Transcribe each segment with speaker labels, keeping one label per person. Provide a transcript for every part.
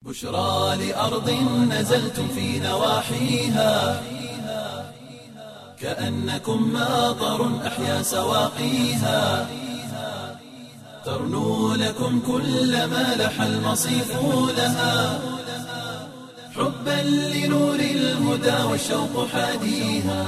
Speaker 1: بشرى لأرض نزلتم في نواحيها كأنكم ماطر أحيا سواقيها ترنو لكم كل ما لح المصيف لها حبا لنور الهدى والشوق حاديها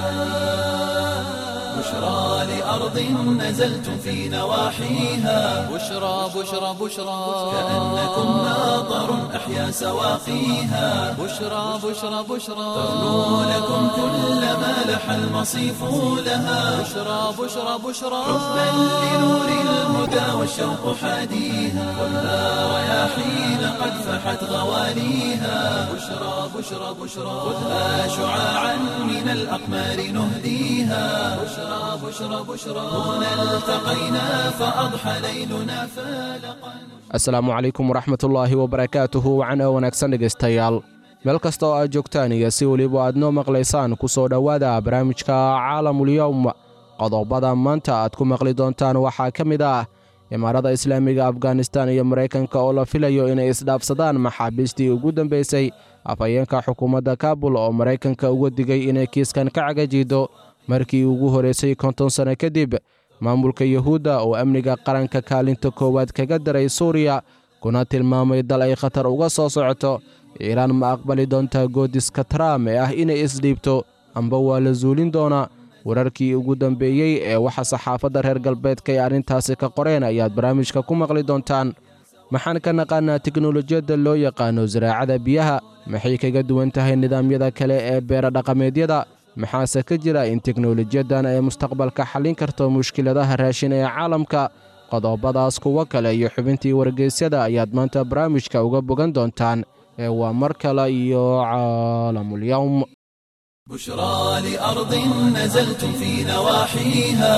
Speaker 1: بشرى لأرض نزلتم في نواحيها
Speaker 2: بشرى بشرى بشرى
Speaker 1: كأنكم ماطر أحيا سواقيها
Speaker 2: بشرى بشرى بشرى
Speaker 1: ترنو لكم كل ما لح المصيف لها
Speaker 2: بشرى بشرى بشرى
Speaker 1: حبا لنور الهدى والشوق حاديها خذها رياحين قد فحت غواليها بشرى بشرى بشرى خذها شعاعا من الأقمار نهديها بشرى بشرى بشرى هنا التقينا فأضحى ليلنا فالقا
Speaker 3: asalaamu calaykum waraxmatullaahi wabarakaatuhu wacana wanaagsan dhegaystayaal meel kasta oo aad joogtaan iyo si weliba aad noo maqlaysaan ku soo dhowaada barnaamijka caalamulyowm qodobada maanta aad ku maqli doontaan waxaa ka mid ah imaarada islaamiga afghanistan iyo maraykanka oo la filayo inay isdhaafsadaan maxaabiistii ugu dambaysay afhayeenka xukuumadda kaabul oo maraykanka uga digay inay kiiskan ka cagajiido markii ugu horreysay konton sanno kadib maamulka yuhuudda oo amniga qaranka kaalinta koowaad kaga daray suuriya kuna tilmaamay dal ay khatar uga soo socoto iiraan ma aqbali doontaa goodiska tram ee ah inay isdhiibto amba waa la suulin doonaa wararkii ugu dambeeyey ee waxa saxaafadda reer galbeedka ay arrintaasi ka qoreen ayaad barnaamijka ku maqli doontaan maxaan ka naqaanaa teknolojiyadda loo yaqaano saraacada biyaha maxay kaga duwan tahay nidaamyada kale ee beera dhaqameedyada maxaase ka jira in teknolojiyaddan ay mustaqbalka xallin karto mushkiladaha raashin ee caalamka qodobadaas kuwo kale iyo xubintii wargeysyada ayaad maanta barnaamijka uga bogan doontaan ee waa mar kale iyo caalamulyowm
Speaker 1: بشرى لأرض نزلتم في نواحيها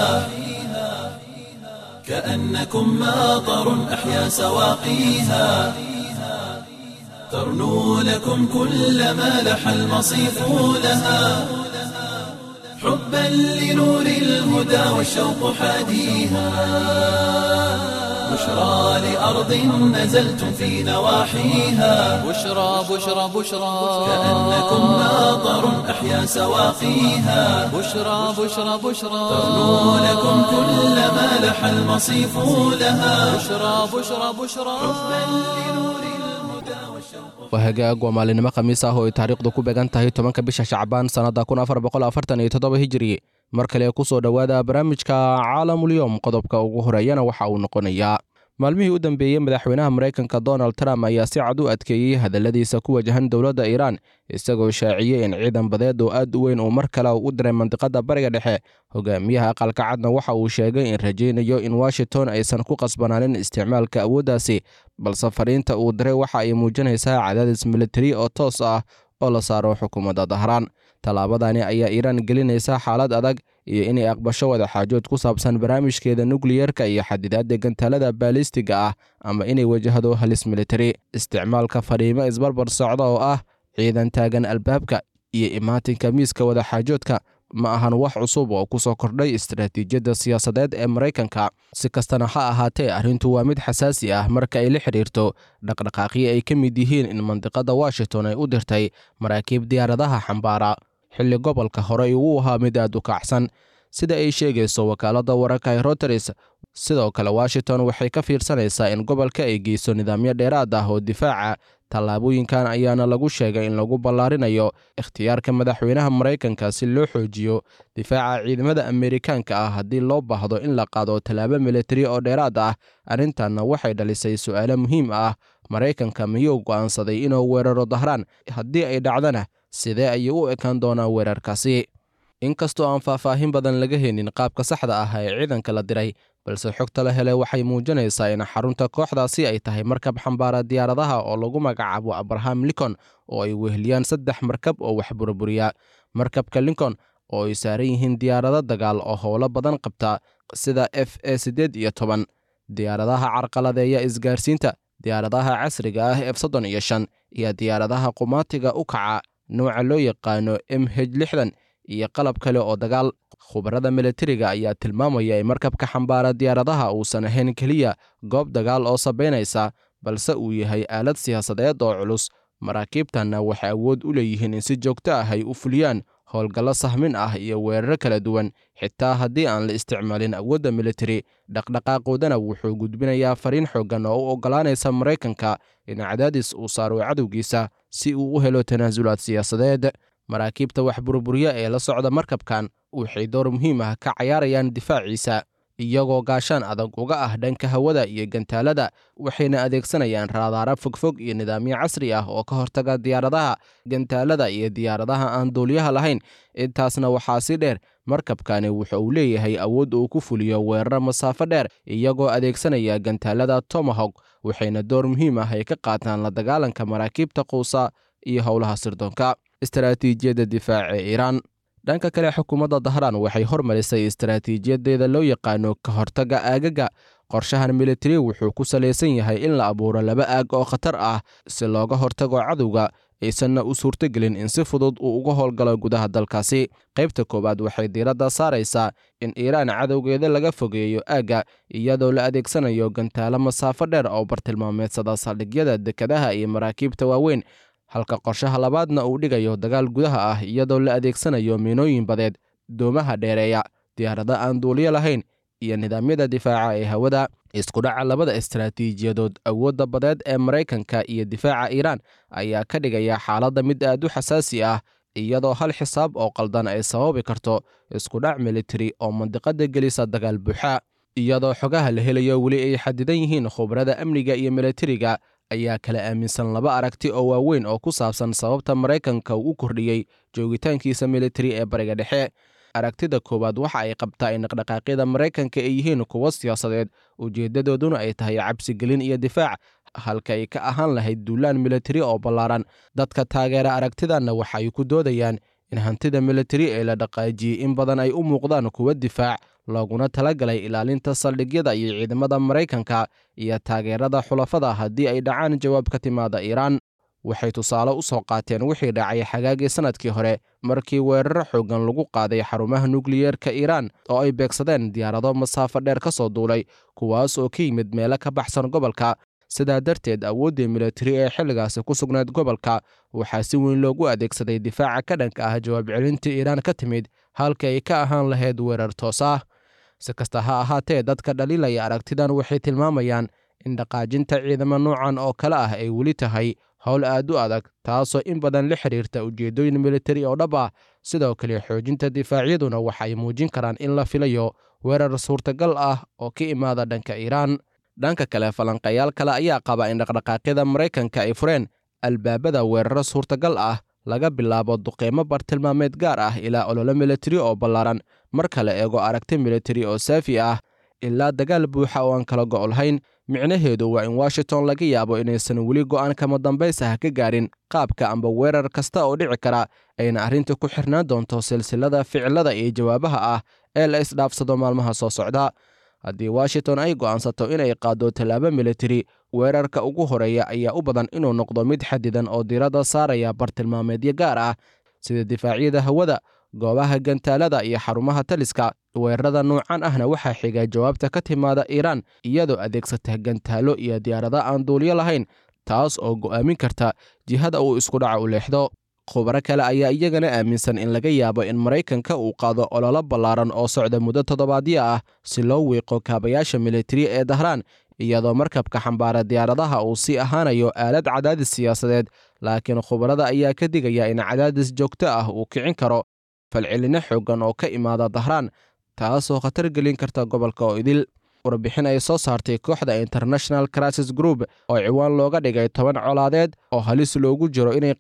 Speaker 1: كأنكم ماطر أحيا سواقيها ترنو لكم كل ما لح المصيف لها حبا لنور الهدى والشوق حاديها بشرى لأرض نزلتم في نواحيها
Speaker 2: بشرى بشرى بشرى
Speaker 1: كأنكم ماطر أحيا سواقيها
Speaker 2: بشرى بشرى بشرى
Speaker 1: ترنو لكم كل ما لح المصيف لها
Speaker 2: بشرى بشرى بشرى
Speaker 3: waa hagaag waa maalinimo khamiis ah oo ay taariikhdu ku beegan tahay tobanka bisha shacbaan sannadda kun afar boqol afartan iyo toddoba hijiri mar kale ku soo dhowaada barnaamijka caalamulyoom qodobka ugu horeeyana waxa uu noqonayaa maalmihii u dambeeyey madaxweynaha maraykanka donald trump ayaa si cad u adkeeyey hadalladiisa ku wajahan dowladda iiraan isagoo shaaciyey in ciidan badeed oo aad u weyn uu mar kale u diray mandiqadda bariga dhexe hogaamiyaha aqalka cadna waxa uu sheegay in rajaynayo in washington aysan ku qasbanaanin isticmaalka awooddaasi balse fariinta uu diray waxa ay muujinaysaa cadaadis militari oo toos ah oo la saaro xukuumadda dahraan tallaabadani ayaa iiraan gelinaysa xaalad adag iyo inay aqbasho wadaxaajood ku saabsan barnaamijkeeda nukliyerka iyo xadidaadda gantaalada baalistiga ah ama inay wajahdo halis militari isticmaalka fariimo isbarbar socda oo ah ciidan taagan albaabka iyo imaatinka miiska wadaxaajoodka ma ahan wax cusub oo ku soo kordhay istaraatiijiyadda siyaasadeed ee maraykanka si kastana ha ahaatee arrintu waa mid xasaasi ah marka ay la xidhiirto dhaqdhaqaaqyo ay ka mid yihiin in mandiqadda washington ay u dirtay maraakiib diyaaradaha xambaara xilli gobolka horey uu ahaa mid aad u kacsan sida ay sheegayso wakaaladda wararka ee roteris sidoo kale washington waxay ka fiirsanaysaa in gobolka ay geyso nidaamyo dheeraad ah oo difaaca tallaabooyinkan ayaana lagu sheegay in lagu ballaarinayo ikhtiyaarka madaxweynaha maraykanka si loo xoojiyo difaaca ciidamada ameerikaanka ah haddii loo baahdo in la qaado tallaabo militari oo dheeraad ah arrintanna waxay dhalisay su'aalo muhiim ah maraykanka miyuu go'aansaday inuu weeraro dahraan haddii ay dhacdana sidee ayay u ekaan doonaa weerarkaasi inkastoo aan faahfaahin badan laga helin qaabka saxda ah ee ciidanka la diray balse xogta la helay waxay muujinaysaa in xarunta kooxdaasi ay tahay markab xambaara diyaaradaha oo lagu magacaabo abraham lincoln oo ay weheliyaan saddex markab oo wax burburiya markabka lincoln oo ay saaran yihiin diyaarado dagaal oo howlo badan qabta sida f e siddeed iyo toban diyaaradaha carqaladeeya isgaarsiinta diyaaradaha casriga ah f soddon iyo shan iyo diyaaradaha qumaatiga u kaca nooca loo yaqaano m h lixdan iyo qalab kale oo dagaal khubarada milatariga ayaa tilmaamaya in markabka xambaara diyaaradaha uusan ahayn keliya goob dagaal oo sabaynaysa balse uu yahay aalad siyaasadeed oo culus maraakiibtanna waxay awood u leeyihiin in si joogto ah ay u fuliyaan howlgallo sahmin ah iyo weeraro kala duwan xitaa haddii aan la isticmaalin awoodda militari dhaqdhaqaaqoodana wuxuu gudbinayaa fariin xooggan oo u oggolaanaysa maraykanka in cadaadis uu saaro cadowgiisa si uu u helo tanaasulaad siyaasadeed maraakiibta wax burburya ee la socda markabkan waxay door muhiim ah ka cayaarayaan difaaciisa iyagoo gaashaan adag uga ah dhanka hawada iyo gantaalada waxayna adeegsanayaan raadaara fogfog iyo nidaamyo casri ah oo ka hortaga diyaaradaha gantaalada iyo diyaaradaha aan duuliyaha lahayn intaasna waxaa si dheer markabkani wuxa uu leeyahay awood uu ku fuliyo weerar masaafo dheer iyagoo adeegsanaya gantaalada tomahawk waxayna door muhiim ah ay ka qaataan la dagaalanka maraakiibta quusa iyo howlaha sirdoonka istaraatiijiyadda difaaca ee iiraan dhanka kale xukuumadda dahraan waxay hormarisay istaraatiijiyadeeda loo yaqaano ka hortagga aagaga qorshahan militari wuxuu ku salaysan yahay in la abuuro laba aag oo khatar ah si looga hortago cadowga aysanna u suurtogelin in si fudud uu uga howlgalo gudaha dalkaasi qaybta koowaad waxay diiradda saaraysaa in iiraan cadowgeeda laga fogeeyo aagga iyadoo la adeegsanayo gantaalo masaafo dheer oo bartilmaameedsada saldhigyada dekadaha iyo maraakiibta waaweyn halka qorshaha labaadna uu dhigayo dagaal gudaha ah iyadoo la adeegsanayo miinooyin badeed doomaha dheereeya diyaarado aan duuliyo lahayn iyo nidaamyada difaaca ee hawada iskudhaca labada istaraatiijiyadood awoodda badeed ee maraykanka iyo difaaca iiraan ayaa ka dhigaya xaaladda mid aad u xasaasi ah iyadoo hal xisaab oo qaldan ay sababi karto iskudhac militari oo mandiqada gelisa dagaal buuxa iyadoo xogaha la helayo weli ay xadidan yihiin khubarada amniga iyo militariga ayaa kala aaminsan laba aragti oo waaweyn oo ku saabsan sababta maraykanka uu u kordhiyey joogitaankiisa militari ee bariga dhexe aragtida koowaad waxa ay qabtaa in dhaqdhaqaaqyada maraykanka ay yihiin kuwo siyaasadeed ujeeddadooduna ay tahay cabsigelin iyo difaac halka ay ka ahaan lahayd duulaan militari oo ballaaran dadka taageera aragtidanna waxay ku doodayaan in hantida militari ee la dhaqaajiyey in badan ay u muuqdaan kuwo difaac looguna talagalay ilaalinta saldhigyada iyo ciidamada maraykanka iyo taageerada xulafada haddii ay dhacaan jawaab ka timaada iiraan waxay tusaale u soo qaateen wixii dhacay xagaagii sannadkii hore markii weeraro xooggan lagu qaaday xarumaha nukliyeerka iiraan oo ay beegsadeen diyaarado masaafo dheer ka soo duulay kuwaas oo ka yimid meelo ka baxsan gobolka sidaa darteed awooddii militari ee xilligaasi ku sugnayd gobolka waxaa si weyn loogu adeegsaday difaaca ka dhanka ah jawaab celinta iiraan ka timid halka ay ka ahaan lahayd weerar toos ah si kasta ha ahaatee dadka dhaliilaya aragtidan waxay tilmaamayaan in dhaqaajinta ciidamo noocan oo kale ah ay weli tahay howl aad u adag taasoo in badan la xiriirta ujeeddooyin militari oo dhab ah sidoo kale xoojinta difaacyaduna waxa ay muujin karaan in la filayo weerar suurtagal ah oo ka imaada dhanka iiraan dhanka kale falanqayaal kale ayaa qaba in dhaqdhaqaaqyada maraykanka ay fureen albaabada weeraro suurtagal ah laga bilaabo duqeymo bartilmaameed gaar ah ilaa ololo militari oo ballaaran marka la eego aragti militari oo saafi ah ilaa dagaal buuxa oo aan kala go' lahayn micnaheedu waa in washington laga yaabo inaysan weli go'aan kama dambaysah ka gaarin qaabka amba weerar kasta oo dhici kara ayna arrinta ku xirnaan doonto silsilada ficilada iyo jawaabaha ah ee la isdhaafsado maalmaha soo socda haddii washington ay go'aansato inay qaaddo tallaabo militari weerarka ugu horeeya ayaa u badan inuu noqdo mid xadidan oo diiradda saaraya bartilmaameedyo gaar ah sida difaacyada hawada goobaha gantaalada iyo xarumaha taliska weerarada noocan ahna waxaa xiga jawaabta ka timaada iiraan iyadoo adeegsata gantaalo iyo diyaarado aan duuliyo lahayn taas oo go'aamin karta jihada uu iskudhaca u leexdo khubaro kale ayaa iyagana aaminsan in laga yaabo in maraykanka uu qaado ololo ballaaran oo socda muddo toddobaadyo ah si loo wiiqo kaabayaasha militari ee dahraan iyadoo markabka xambaara diyaaradaha uu sii ahaanayo aalad cadaadis siyaasadeed laakiin khubarada ayaa ka digaya in cadaadis joogto ah uu kicin karo falcelinno xooggan oo ka imaada dahraan taasoo khatar gelin karta gobolka oo idil warbixin ay soo saartay kooxda international crisis group oo ciwaan looga dhigay toban colaadeed oo halis loogu jiro inay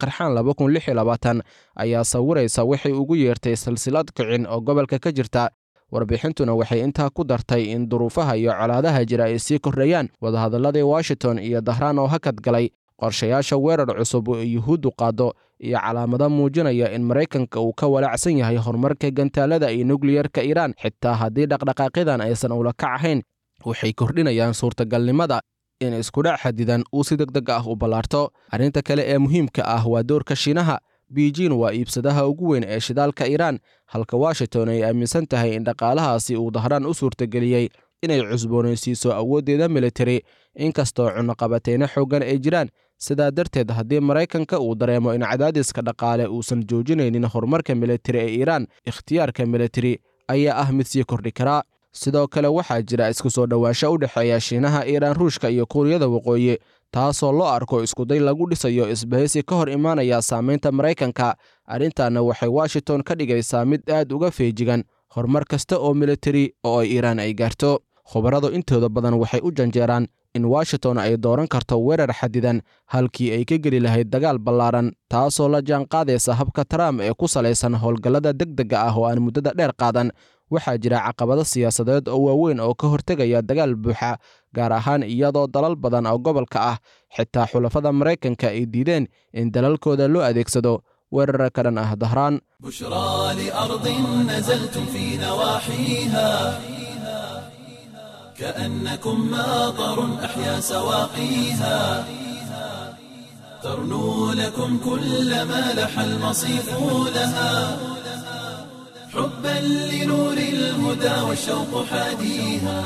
Speaker 3: qarxaan ayaa sawiraysa waxay ugu yeertay silsilad kicin oo gobolka ka jirta warbixintuna waxay intaa ku dartay in duruufaha iyo colaadaha jira ay sii kordhayaan wadahadalladii washington iyo dahraan oo hakad galay qorshayaasha weerar cusub oo yuhuuddu qaaddo iyo calaamado muujinaya in maraykanka uu ka walaacsan yahay horumarka gantaalada iyo nukliyerka iiraan xitaa haddii dhaqdhaqaaqyadan aysan ula kac ahayn waxay kordhinayaan suurtagalnimada in iskudhac xadidan uu si deg deg ah u ballaarto arrinta kale ee muhiimka ah waa doorka shiinaha beijin waa iibsadaha ugu weyn ee shidaalka iiraan halka washington ay aaminsan tahay in dhaqaalahaasi uu dahraan u suurtageliyey inay cusboonaysiiso awooddeeda militari inkastoo cunaqabatayno xooggan ay jiraan sidaa darteed haddii maraykanka uu dareemo in cadaadiska dhaqaale uusan joojinaynin horumarka militari ee iiraan ikhtiyaarka militari ayaa ah mid sii kordhi karaa sidoo kale waxaa jira isku soo dhowaansho u dhexeeya shiinaha iiraan ruushka iyo kuuriyada waqooyi taasoo loo arko iskuday lagu dhisayo isbahaysi ka hor imaanaya saamaynta maraykanka arrintaana waxay washington ka dhigaysaa mid aad uga feejigan horumar kasta oo militari oo ay iiraan ay gaarto khubaradu intooda badan waxay u janjeeraan in washington ay dooran karto weerar xadidan halkii ay ka geli lahayd dagaal ballaaran taasoo la jaanqaadaysa habka trump ee ku salaysan howlgallada degdega ah oo aan muddada dheer qaadan waxaa jira caqabado siyaasadeed oo waaweyn oo ka hortegaya dagaal buuxa gaar ahaan iyadoo dalal badan oo gobolka ah xitaa xulafada maraykanka ay diideen in dalalkooda loo adeegsado weerara ka dhan ah dahraan
Speaker 1: بشرى لأرض نزلتم في نواحيها كأنكم ماطر أحيا سواقيها ترنو لكم كل ما لح المصيف لها حبا لنور الهدى والشوق حاديها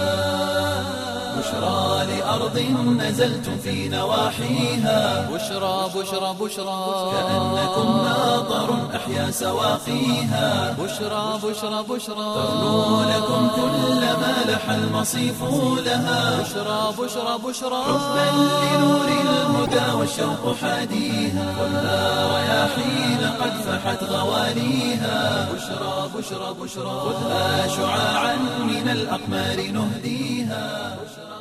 Speaker 1: بشرى لأرض نزلتم في نواحيها
Speaker 2: بشرى بشرى بشرى
Speaker 1: كأنكم ماطر أحيا سواقيها
Speaker 2: بشرى بشرى بشرى
Speaker 1: ترنو لكم كل ما لح المصيف لها
Speaker 2: بشرى بشرى بشرى
Speaker 1: حبا لنور الهدى والشوق حاديها كلها رياحين قد فحت غواليها بشرى بشرى بشرى خذها شعاعا من الأقمار نهديها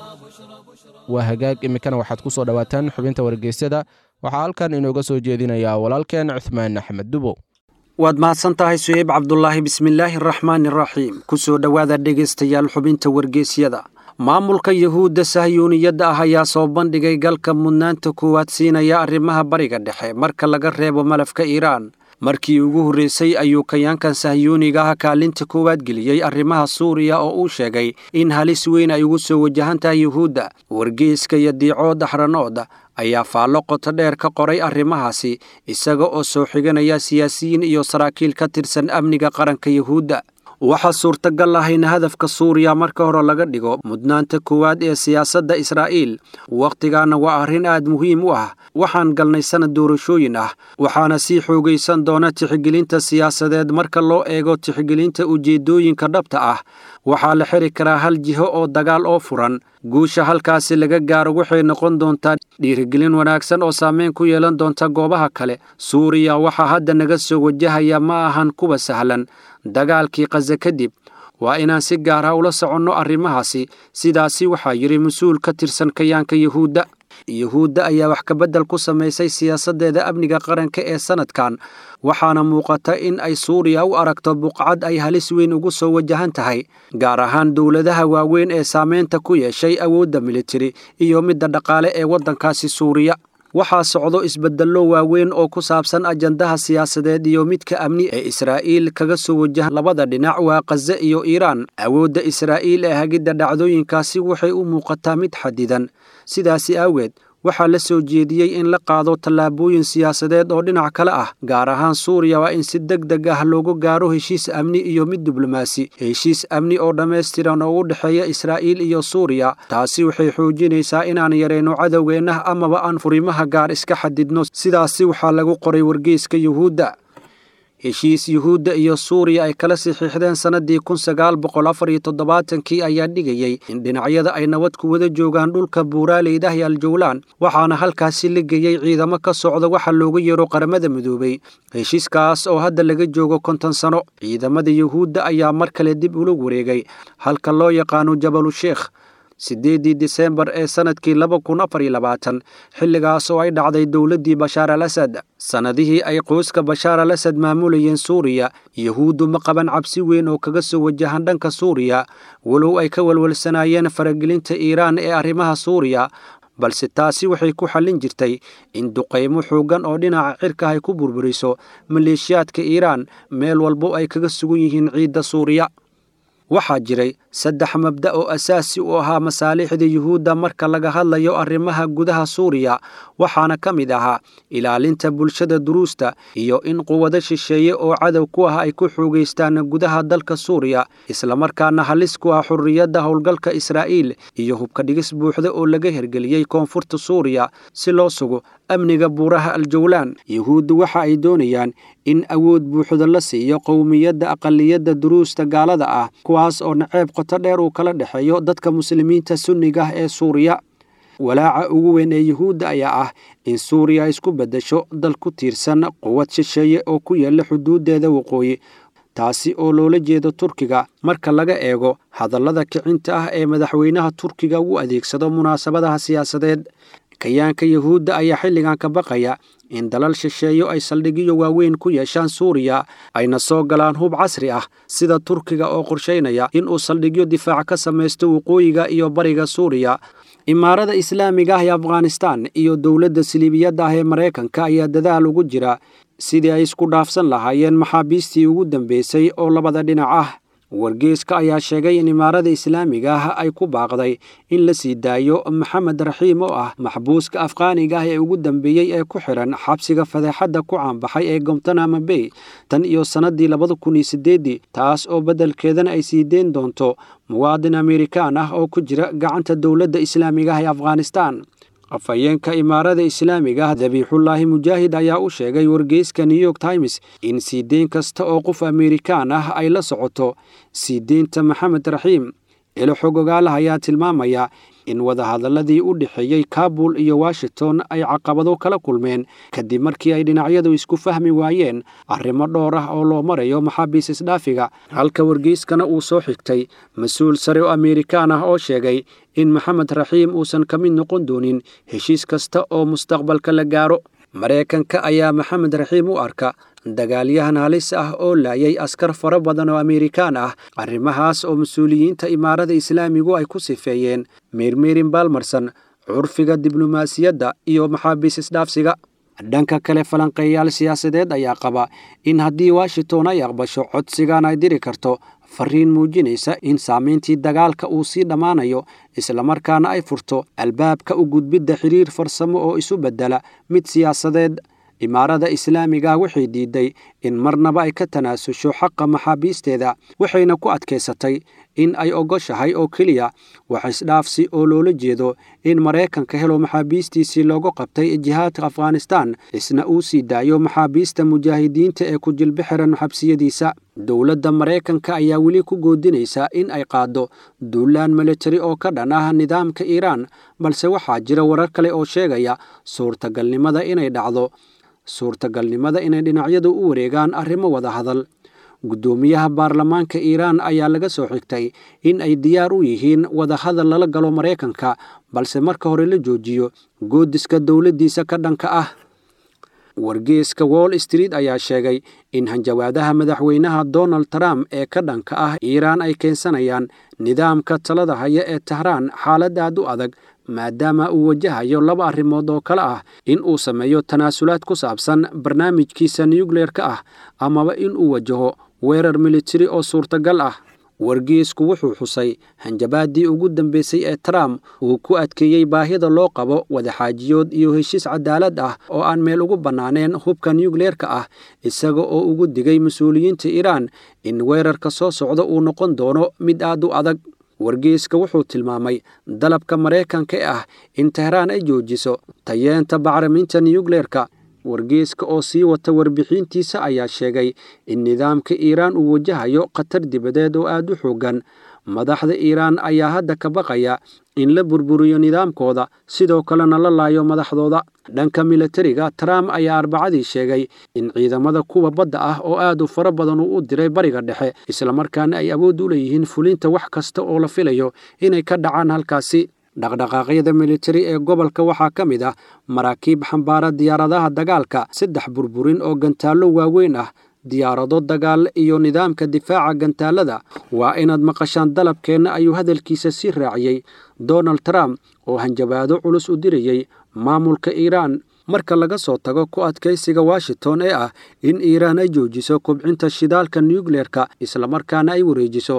Speaker 3: waa hagaag iminkana waxaad ku soo dhowaataan xubinta wargeysyada waxaa halkan inooga soo jeedinayaa walaalkeen cuthmaan axmed dubow
Speaker 4: waad mahadsan tahay suheyb cabdulaahi bismillaahi araxmaani araxiim ku soo dhowaada dhegaystayaal xubinta wargeysyada maamulka yuhuudda sahyuuniyadda ah ayaa soo bandhigay galka mudnaanta koowaad siinaya arrimaha bariga dhexe marka laga reebo malafka iiraan markii ugu horreysay ayuu kayaankan sahyuuniga ah kaalinta koowaad geliyey arrimaha suuriya oo uu sheegay in halis weyn ay ugu soo wajahan tahay yuhuudda wargeyska iyo diicood axranood ayaa faallo qoto dheer ka qoray arrimahaasi isaga oo soo xiganaya siyaasiyiin iyo saraakiil ka tirsan amniga qaranka yuhuudda waxaa suurtagal ah in hadafka suuriya marka hore laga dhigo mudnaanta koowaad ee siyaasadda israa'iil wakhtigaana waa arrin aad muhiim u ah waxaan galnay sanad doorashooyin ah waxaana sii xoogaysan doona tixgelinta siyaasadeed marka loo eego tixgelinta ujeeddooyinka dhabta ah waxaa la xiri karaa hal jiho oo dagaal oo furan guusha halkaasi laga gaaro waxay noqon doontaa dhiirigelin wanaagsan oo saameyn ku yeelan doonta goobaha kale suuriya waxaa hadda naga soo wajahaya ma ahan kuwa sahlan dagaalkii khaze kadib waa inaan si gaar ah ula soconno arrimahaasi sidaasi waxaa yidhi mas-uul ka tirsan kayaanka yuhuudda yuhuudda ayaa wax kabeddel ku samaysay siyaasaddeeda amniga qaranka ee sannadkan waxaana muuqata in ay suuriya u aragto buqcad ay halis weyn ugu soo wajahan tahay gaar ahaan dowladaha waaweyn ee saamaynta ku yeeshay awoodda militari iyo midda dhaqaale ee waddankaasi suuriya waxaa socdo isbeddello waaweyn oo ku saabsan ajandaha siyaasadeed iyo midka amni ee israa'iil kaga soo wajahan labada dhinac waa khaze iyo iiraan awoodda israa'iil ee hagidda dhacdooyinkaasi waxay u muuqataa mid xadidan sidaasi aaweed waxaa la soo jeediyey in la qaado tallaabooyin siyaasadeed oo dhinac kale ah gaar ahaan suuriya waa in si deg deg ah loogu gaaro heshiis amni iyo mid diblomaasi heshiis amni oo dhammaystiran oo u dhexeeya israa'iil iyo suuriya taasi waxay xoojinaysaa inaan yarayno cadowgeenna amaba aan furimaha gaar iska xadidno sidaasi waxaa lagu qoray wargeyska yuhuudda heshiis yuhuudda iyo suuriya ay kala saxiixdeen sannaddii kun sagaal boqol afar iyo toddobaatankii ayaa dhigayey in dhinacyada ay nabad ku wada joogaan dhulka buuraaleydah iyo aljawlaan waxaana halkaasi la geeyey ciidamo ka socda waxa loogu yeero qaramada midoobey heshiiskaas oo hadda laga joogo konton sano ciidamada yuhuudda ayaa mar kale dib ula wareegay halka loo yaqaano jabalusheekh siddeeddii disembar ee sannadkii laba kun afar iyo labaatan xilligaas oo ay dhacday dowladdii bashaar al asad sannadihii ay qoyska bashaar al asad maamulayeen suuriya yuhuuddu ma qaban cabsi weyn oo kaga soo wajahan dhanka suuriya walow ay ka walwalsanaayeen faragelinta iiraan ee arrimaha suuriya balse taasi waxay ku xallin jirtay in duqaymo xooggan oo dhinaca cirka ay ku burburiso maleeshiyaadka iiraan meel walbo ay kaga sugan yihiin ciidda suuriya waxaa jiray saddex mabda oo asaasi u ahaa masaalixda yuhuudda marka laga hadlayo arrimaha gudaha suuriya waxaana ka mid ahaa ilaalinta bulshada duruusta iyo in quwado shisheeye oo cadow ku ah ay ku xoogaystaan gudaha dalka suuriya islamarkaana halis ku ah xurriyadda howlgalka israa'iil iyo hubka dhigis buuxda oo laga hergeliyey koonfurta suuriya si loo sugo amniga buuraha aljawlaan yuhuuddu waxa ay doonayaan in awood buuxda la siiyo qowmiyadda aqaliyadda duruusta gaalada ah kuwaas oo naceeb qoto dheer uu kala dhexeeyo dadka muslimiinta sunniga ah ee suuriya walaaca ugu weyn ee yuhuudda ayaa ah in suuriya isku beddesho dal ku tiirsan quwad shisheeye oo ku yaalla xuduuddeeda waqooyi taasi oo loola jeedo turkiga marka laga eego hadallada kicinta ah ee madaxweynaha turkiga uu adeegsado munaasabadaha siyaasadeed kayaanka yuhuudda ayaa xilligan ka baqaya in dalal shisheeyo ay saldhigyo waaweyn ku yeeshaan suuriya ayna soo galaan hub casri ah sida turkiga oo qorshaynaya inuu saldhigyo difaac ka samaysto waqooyiga iyo bariga suuriya imaarada islaamiga ah ee afghanistan iyo dowladda siliibiyadda ah ee maraykanka ayaa dadaal ugu jira sidii ay isku dhaafsan lahaayeen maxaabiistii ugu dambeysay oo labada dhinac ah wargeeska ayaa sheegay in imaarada islaamiga ah ay ku baaqday in la sii daayo maxamed raxiim oo ah maxbuuska afqaaniga ah ee ugu dambeeyey ee ku xidhan xabsiga fadeexadda ku caanbaxay ee gomtanama bay tan iyo sannaddii labada kun iyo siddeeddii taas oo beddelkeedana ay sii deyn doonto muwaadin amerikaan ah oo ku jira gacanta dowladda islaamiga ah ee afghanistan afhayeenka imaarada islaamiga ah dabiixullaahi mujaahid ayaa u sheegay wargeyska new york times in sii deyn kasta oo qof amerikaan ah ay la socoto sii deynta maxamed raxiim ilo xogogaalaha ayaa tilmaamaya in wadahadaladii u dhexeeyey kabul iyo washington ay caqabado kala kulmeen kadib markii ay dhinacyadu isku fahmi waayeen arrimo dhowr ah oo loo marayo maxaabiis isdhaafiga halka wargeyskana uu soo xigtay mas-uul sare oo amerikaan ah oo sheegay in maxamed raxiim uusan ka mid noqon doonin heshiis kasta oo mustaqbalka la gaaro maraykanka ayaa maxamed raxiim u arka dagaalyahan halis ah oo laayay askar fara badan oo amerikaan ah arrimahaas oo mas-uuliyiinta imaarada islaamigu ay ku sifeeyeen meermeerin baalmarsan curfiga diblomaasiyadda iyo maxaabiis isdhaafsiga dhanka kale falanqeeyaal siyaasadeed ayaa qaba in haddii washington ay aqbasho codsigan ay diri karto fariin muujinaysa in saamayntii dagaalka uu sii dhammaanayo islamarkaana ay furto albaabka u gudbidda xiriir farsamo oo isu beddela mid siyaasadeed imaarada islaamiga waxay diiday in marnaba ay ka tanaasusho xaqa maxaabiisteeda waxayna ku adkaysatay in ay ogoshahay oo keliya wax isdhaafsi oo loola jeedo in maraykanka helo maxaabiistiisii loogu qabtay jihaadka afghanistan isna uu sii daayo maxaabiista mujaahidiinta ee ku jilbi xiran xabsiyadiisa dowladda maraykanka ayaa weli ku goodinaysa in ay qaaddo duulaan militari oo ka dhan ah nidaamka iiraan balse waxaa jira warar kale oo sheegaya suurtagalnimada inay dhacdo suurtagalnimada inay dhinacyadu u wareegaan arrimo wada hadal guddoomiyaha baarlamaanka iiraan ayaa laga soo xigtay in ay diyaar u yihiin wadahadal lala galo maraykanka balse marka hore la joojiyo goodiska dowladdiisa ka dhanka ah wargeeska wall street ayaa sheegay in hanjawaadaha madaxweynaha donald trump ee ka dhanka ah iiraan ay keensanayaan nidaamka talada haya ee tahraan xaalad aad u adag maadaama uu wajahayo laba arrimood oo kale ah in uu sameeyo tanaasulaad ku saabsan barnaamijkiisa nukleerka ah amaba in uu wajaho weerar militari oo suurtagal ah wargeesku wuxuu xusay hanjabaaddii ugu dambeysay ee trump uu ku adkeeyey baahida loo qabo wadaxaajiyood iyo heshiis cadaalad ah oo aan meel ugu bannaaneen hubka nukleerka ah isaga oo ugu digay mas-uuliyiinta iiraan in weerarka soo socda uu noqon doono mid aad u adag wargeeska wuxuu tilmaamay dalabka maraykanka ee ah in tehraan ay joojiso tayeenta bacriminta nukleerka wargeeska oo sii wata warbixintiisa ayaa sheegay in nidaamka iiraan uu wajahayo khatar dibadeed oo aad u xooggan madaxda iiraan ayaa hadda ka baqaya in la burburiyo nidaamkooda sidoo kalena la laayo madaxdooda dhanka milatariga trump ayaa arbacadii sheegay in ciidamada kuwa badda ah oo aad u fara badan uu u diray bariga dhexe islamarkaana ay awood u leeyihiin fulinta wax kasta oo la filayo inay ka dhacaan halkaasi dhaqdhaqaaqyada militari ee gobolka waxaa ka mid ah maraakiib xambaara diyaaradaha dagaalka saddex burburin oo gantaallo waaweyn ah diyaarado dagaal iyo nidaamka difaaca gantaalada waa inaad maqashaan dalabkeenna ayuu hadalkiisa sii raaciyey donald trump oo hanjabaado culus u dirayey maamulka iiraan marka laga soo tago ku adkaysiga washington ee ah in iiraan ay joojiso kobcinta shidaalka nukleerka islamarkaana ay wareejiso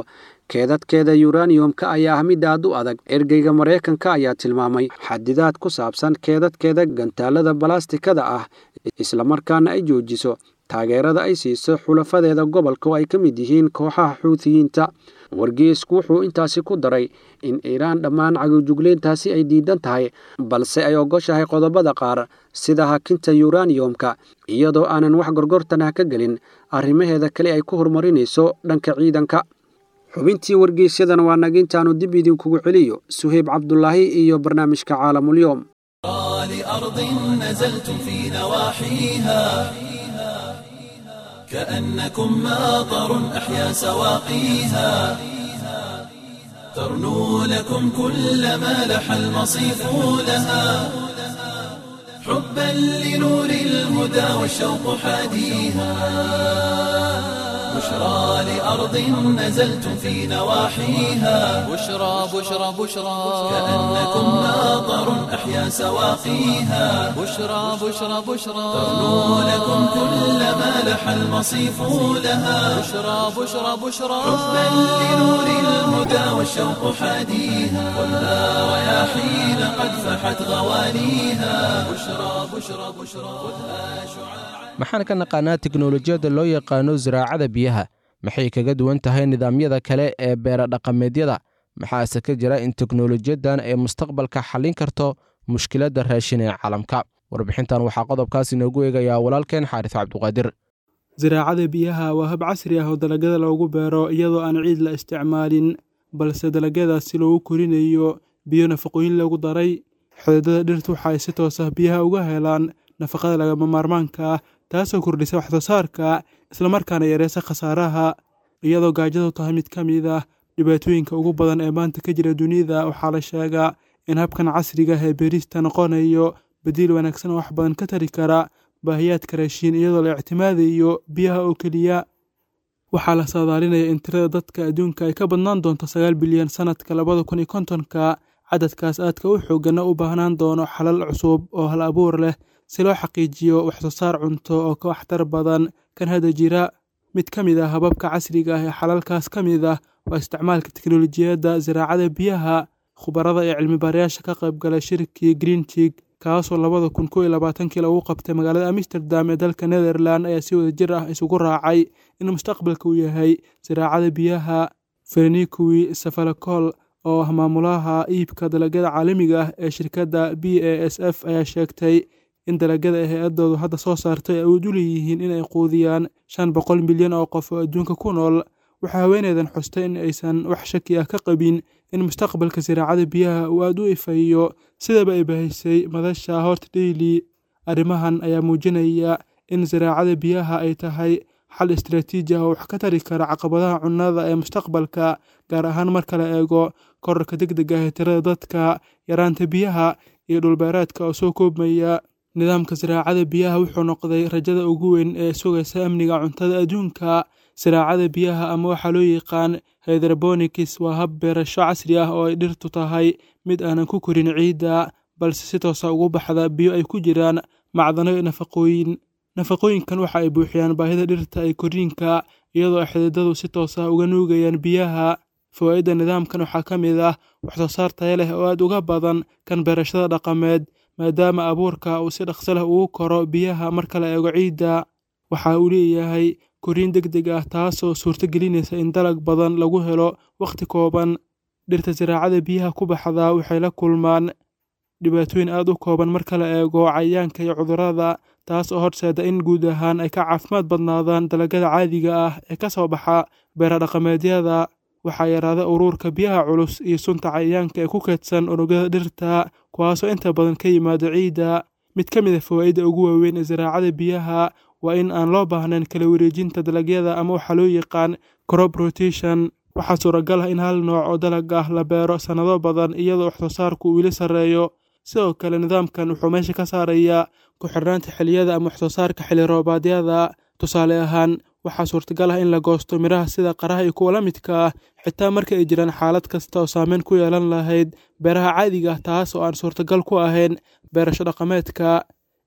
Speaker 4: keedadkeeda yuraniyumka ayaa ah mid aad u adag ergeyga maraykanka ayaa tilmaamay xadidaad ku saabsan keedadkeeda gantaalada balastikada ah islamarkaana ay joojiso taageerada ay siiso xulafadeeda gobolka oo ay ka mid yihiin kooxaha xuutiyiinta wargeesku wuxuu intaasi ku daray in iiraan dhammaan cagojugleyntaasi ay diidan tahay balse ay ogoshahay qodobada qaar sida hakinta yuraniyumka iyadoo aanan wax gorgortan ah ka gelin arrimaheeda kale ay ku horumarinayso dhanka ciidanka xubintii wargeysyadana waa nagintaanu dib idinkugu celiyo suheyb cabdulaahi iyo barnaamijka caalamulyoom
Speaker 1: لأرض نزلتم في نواحيها كأنكم ماطر أحيا سواقيها ترنو لكم كل ما لح المصيف لها حبا لنور الهدى والشوق حاديها بشرى لأرض نزلتم في نواحيها
Speaker 2: بشرى بشرى بشرى
Speaker 1: كأنكم ماطر أحيا سواقيها
Speaker 2: بشرى بشرى بشرى
Speaker 1: ترنو لكم كل ما لح المصيف لها
Speaker 2: بشرى بشرى بشرى
Speaker 1: حبا لنور الهدى والشوق حاديها ولا رياحين قد فحت غوانيها بشرى بشرى بشرى خذها شعاعا
Speaker 3: maxaan ka naqaanaa teknolojiyadda loo yaqaano ziraacada biyaha maxay kaga duwan tahay nidaamyada kale ee beera dhaqameedyada maxaase ka jira in teknolojiyaddan ay mustaqbalka xallin karto mushkiladda raashin ee caalamka warbixintan waxaa qodobkaas inoogu eegayaa walaalkeen xaaris cabduqaadir
Speaker 5: ziraacada biyaha waa hab casri ah oo dalagyada loogu beero iyadoo aan ciid la isticmaalin balse dalagyadaasi loogu korinayo biyo nafaqooyin lagu daray xididada dhirtu waxa ay si toos ah biyaha uga helaan nafaqada lagama maarmaanka ah taasoo kordhisa waxsoo saarka islamarkaana yareysa khasaaraha iyadoo gaajadu tahay mid ka mid ah dhibaatooyinka ugu badan ee maanta ka jira dunida waxaa la sheegaa in habkan casriga ah ee beerista noqonayo badiil wanaagsan oo wax badan ka tari kara baahiyaadka raashiin iyadoo la ictimaadayo biyaha oo keliya waxaa la saadaalinaya in tirada dadka adduunka ay ka badnaan doonto sagaal bilyan sannadka labada kun iyo kontonka cadadkaas aadka u xooggana u baahnaan doono xalal cusub oo hal abuur leh si loo xaqiijiyo waxsoo saar cunto oo ka waxtar badan kan hadda jira mid ka mid ah hababka casriga ah ee xalalkaas ka mid ah waa isticmaalka teknolojiyadda ziraacada biyaha khubarada ee cilmibaarayaasha ka qayb galay shirkii greentig kaasoo labada kun kow iyo labaatankii lagu qabtay magaalada amsterdam ee dalka netherland ayaa si wada jir ah isugu raacay in mustaqbalka uu yahay ziraacada biyaha ferenikuwi safalakol oo ah maamulaha iibka dalagyada caalamiga ah ee shirkadda b a s f ayaa sheegtay in dalagyada ay hay-adoodu hadda soo saartay ay awood u leeyihiin in ay quudiyaan shan boqol milyan oo qof oo adduunka ku nool waxaa haweeneydan xustay in aysan wax shaki ah ka qabin in mustaqbalka siraacada biyaha uu aad u ifayo sidaba ay bahaysay madasha hort daily arrimahan ayaa muujinaya in siraacada biyaha ay tahay xal istaraatiiji ah oo wax ka tari kara caqabadaha cunnada ee mustaqbalka gaar ahaan marka la eego korarka deg deg ah ee tirada dadka yaraanta biyaha iyo dhulbeereedka oo soo koobmaya nidaamka siraacada biyaha wuxuu noqday rajada ugu weyn ee sugaysa amniga cuntada adduunka siraacada biyaha ama waxaa loo yaqaan hydrobonikis waa hab beerasho casri ah oo ay dhirtu tahay mid aanan ku korin ciidda balse si toosa ugu baxda biyo ay ku jiraan macdano iyo nafaqooyin nafaqooyinkan waxa ay buuxiyaan baahida dhirta ee koriinka iyadoo ay xididadu si toos ah uga nuugayaan biyaha fawaa'idda nidaamkan waxaa ka mid ah waxsoo saar taya leh oo aad uga badan kan beerashada dhaqameed maadaama abuurka uu si dhaqso leh ugu koro biyaha marka la eego ciidda waxa uu leeyahay koriin deg deg ah taasoo suurto gelinaysa in dalag badan lagu helo wakhti kooban dhirta siraacada biyaha ku baxda waxay la kulmaan dhibaatooyin aad u kooban marka la eego cayayaanka iyo cudurrada taas oo horseeda in guud ahaan ay ka caafimaad badnaadaan dalagyada caadiga ah ee ka soo baxa beera dhaqameedyada waxaa yaraada uruurka biyaha culus iyo sunta cayayaanka ee ku keedsan unugyada dhirta kuwaasoo inta badan ka yimaada ciidda mid ka mid a fawaa'idda ugu waaweyn ee siraacada biyaha waa in aan loo baahnayn kala wareejinta dalagyada ama waxaa loo yaqaan crop rotation waxaa suuragal ah in hal nooc oo dalag ah la beero sannado badan iyadoo waxsoo saarku uu weli sarreeyo sidoo kale nidaamkan wuxuu meesha ka saarayaa ku xirnaanta xilliyada ama waxsoo saarka xilli roobaadyada tusaale ahaan waxaa suurtagal ah in la goosto midhaha sida qaraha iyo kuwa la midka ah xitaa marka ay jiraan xaalad kasta oo saameyn ku yeelan lahayd beeraha caadiga ah taas oo aan suurtagal ku ahayn beerasho dhaqameedka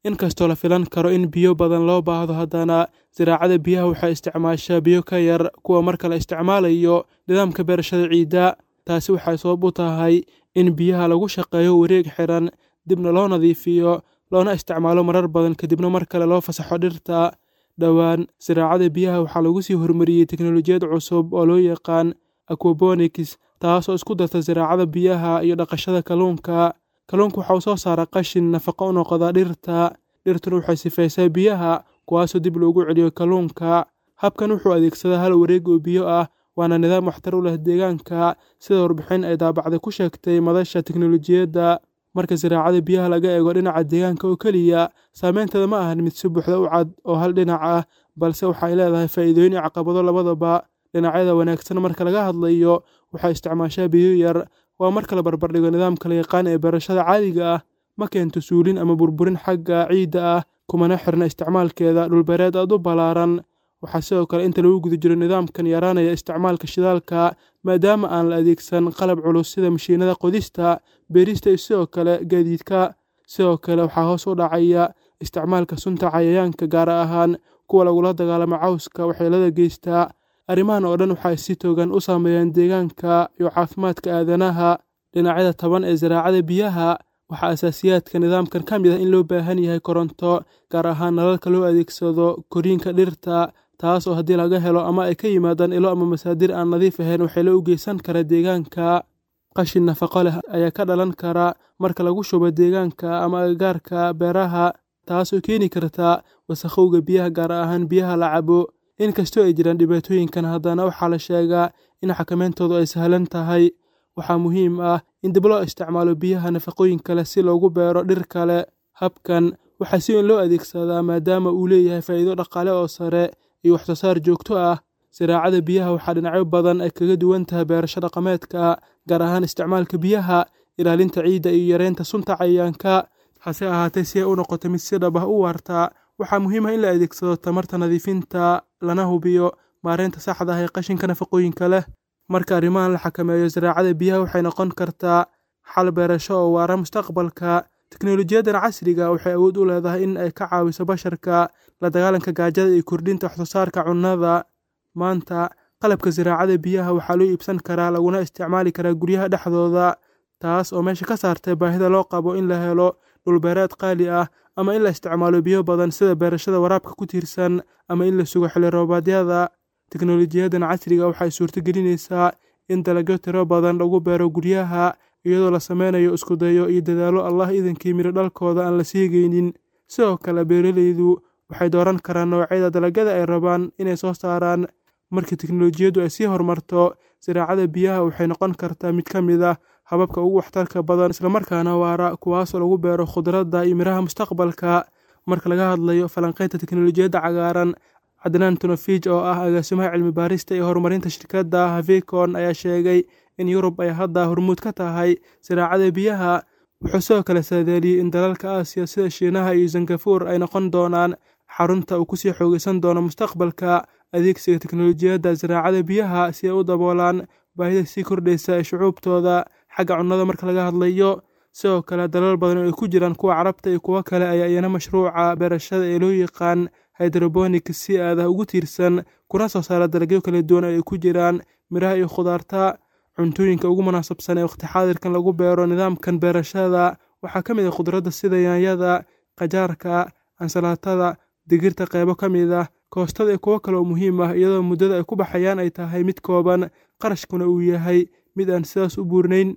Speaker 5: inkastoo la filan karo in biyo badan loo baahdo haddana siraacada biyaha waxay isticmaashaa biyo ka yar kuwa marka la isticmaalayo nidaamka beerashada ciidda taasi waxay sabab u tahay in biyaha lagu shaqeeyo wareeg xiran dibna loo nadiifiyo loona isticmaalo marar badan kadibna mar kale loo fasaxo dhirta dhowaan siraacada biyaha waxaa lagu sii horumariyey teknolojiyad cusub oo loo yaqaan aquabonics taasoo isku darta siraacada biyaha iyo dhaqashada kalluunka kalluunka waxa uu soo saara qashin nafaqo u noqda dhirta dhirtuna waxay sifaysaa biyaha kuwaasoo dib loogu celiyo kalluunka habkan wuxuu adeegsadaa hal wareeg oo biyo ah waana nidaam waxtar u leh deegaanka sida warbixin ay daabacday ku sheegtay madasha teknolojiyadda marka siraacada biyaha laga eego dhinaca deegaanka oo keliya saameynteeda ma ahan mid si buuxda u cad oo hal dhinac ah balse waxay leedahay faa'iidooyin iyo caqabado labadaba dhinacyada wanaagsan marka laga hadlayo waxay isticmaashaa biyo yar waa marka la barbardhigo nidaamka la yaqaan ee beerashada caadiga ah ma keento suulin ama burburin xagga ciidda ah kumana xirna isticmaalkeeda dhulbeereed aad u ballaaran waxaa sidoo kale inta lagu guda jiro nidaamkan yaraanaya isticmaalka shidaalka maadaama aan la adeegsan qalab culus sida mashiinada qodista beerista iyo sidoo kale gaadiidka sidoo kale waxaa hoos u dhacaya isticmaalka sunta cayayaanka gaar ahaan kuwa lagula dagaalamo cawska waxyeelada geystaa arrimahan oo dhan waxay si togan u saameeyaan deegaanka iyo caafimaadka aadanaha dhinacyada taban ee siraacada biyaha waxaa asaasiyaadka nidaamkan ka mid ah in loo baahan yahay koronto gaar ahaan nalalka loo adeegsado koriinka dhirta taas oo haddii laga helo ama ay ka yimaadaan ilo ama masaadir aan nadiif ahayn waxay la u geysan kara deegaanka qashin nafaqo leh ayaa ka dhalan kara marka lagu shubo deegaanka ama agagaarka beeraha taasoo keeni karta wasakhowga biyaha gaar ahaan biyaha la cabo inkastoo ay jiraan dhibaatooyinkan haddana waxaa la sheegaa in xakamayntoodu ay sahlan tahay waxaa muhiim ah in dib loo isticmaalo biyaha nafaqooyinka leh si loogu beero dhir kale habkan waxaa si weyn loo adeegsadaa maadaama uu leeyahay faa'iido dhaqaale oo sare iyo waxsoosaar joogto ah siraacada biyaha waxaa dhinacyo badan ay kaga duwan tahay beerasho dhaqameedka gaar ahaan isticmaalka biyaha ilaalinta ciidda iyo yareynta sunta cayayaanka hase ahaatee si ay u noqoto mid si dhab ah u waarta waxaa muhiim ah in la adeegsado tamarta nadiifinta lana hubiyo maareynta saxda ah ee qashinka nafaqooyinka leh marka arrimahan la xakameeyo siraacada biyaha waxay noqon kartaa xal beerasho oo waara mustaqbalka teknolojiyadan casriga waxay awood u leedahay in ay ka caawiso basharka la dagaalanka gaajada iyo kordhinta waxsoosaarka cunnada maanta qalabka siraacada biyaha waxaa loo iibsan karaa laguna isticmaali karaa guryaha dhexdooda taas oo meesha ka saartay baahida loo qabo in la helo dhulbeereed qaali ah ama in la isticmaalo biyo badan sida beerashada waraabka ku tiirsan ama in la sugo xilli roobaadyada teknolojiyadan casriga waxay suurto gelinaysaa in dalagyo tiro badan lagu beero guryaha iyadoo la sameynayo iskudayo iyo dadaallo allah idankii midho dhalkooda aan la siigaynin sidoo kale beeraleydu waxay dooran karaan noocyada dalagyada ay rabaan inay soo saaraan marka teknolojiyaddu ay sii horumarto siraacada biyaha waxay noqon kartaa mid ka mid ah hababka ugu waxtarka badan islamarkaana waara kuwaasoo lagu beero khudradda iyo miraha mustaqbalka marka laga hadlayo falanqaynta teknolojiyadda cagaaran cadnaan tunafij oo ah agaasimaha cilmi baarista iyo horumarinta shirkadda havicon ayaa sheegay in yurub ay hadda hormuud ka tahay siraacada biyaha wuxuu sidoo kale saadeeliyey in dalalka aasiya sida shiinaha iyo sangafuur ay noqon doonaan xarunta uu kusii xoogeysan doono mustaqbalka adeegsiga teknolojiyadda siraacada biyaha si ay u daboolaan baahida sii kordhaysa ee shucuubtooda xagga cunnada marka laga hadlayo sidoo kale dalal badan oo ay ku jiraan kuwa carabta iyo kuwo kale ayaa iyana mashruuca beerashada ee loo yaqaan hydrobonik si aadah ugu tiirsan kuna soo saara dalagyo kala duwan oo ay ku jiraan miraha iyo khudaarta cuntooyinka ugu munaasabsan ee waqti xaadirkan lagu beero nidaamkan beerashada waxaa ka mid ah khudradda sida yaanyada qajaarka ansalaatada digirta qeybo ka mid ah koostada iyo kuwo kale oo muhiim ah iyadoo muddada ay ku baxayaan ay tahay mid kooban qarashkuna uu yahay mid aan sidaas u buurnayn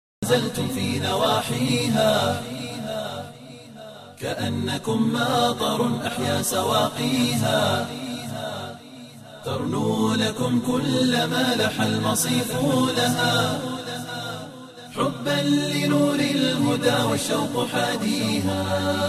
Speaker 1: نزلتم في نواحيها كأنكم ماطر أحيا سواقيها ترنو لكم كل ما لح المصيف لها حبا لنور الهدى والشوق حاديها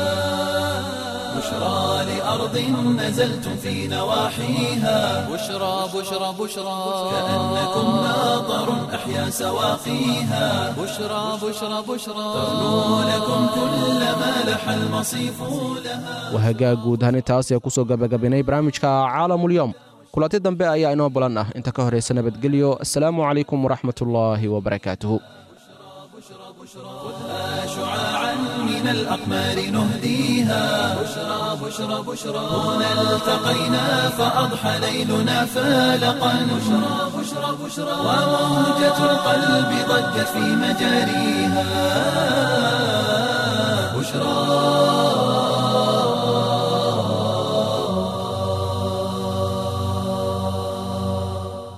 Speaker 1: بشرى لأرض نزلتم في نواحيها
Speaker 2: بشرى بشرى بشرى
Speaker 1: كأنكم ماطر أحيا سواقيها
Speaker 2: بشرى بشرى بشرى
Speaker 1: ترنو لكم كل ما لح المصيف لها
Speaker 3: wahagaa guud ahaan intaas ee kusoo gabagabinay barnaamijka caalamulyoom kulanti dambe ayaa inoo balan ah inta ka horaysa nabadgelyo asalaamu calaykum waraxmatullaahi wabarakaatuhu
Speaker 1: خذها شعاعا من الأقمار نهديها بشرى بشرى بشرى هنا التقينا فأضحى ليلنا فالقا بشرى بشرى بشرى وموجة القلب ضجت في مجاريها بشرى